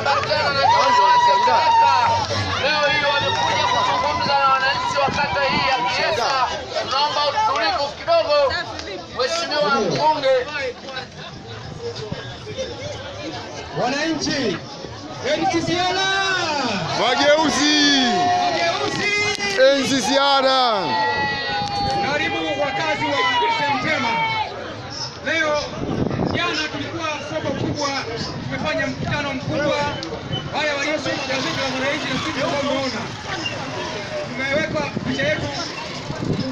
wakiambatana na viongozi wa kata. Leo hii wamekuja kuzungumza na wananchi wa kata hii ya Kiesa. Tunaomba utulivu kidogo, Mheshimiwa mbunge. Wananchi NCCR Mageuzi mageuzi. NCCR. Karibu wakazi wa Sentema. Leo jana tulikuwa soko kubwa, tumefanya mkutano mkubwa. Haya walioshiriki gazeti la Mwananchi na sisi tumeona tumeweka picha yetu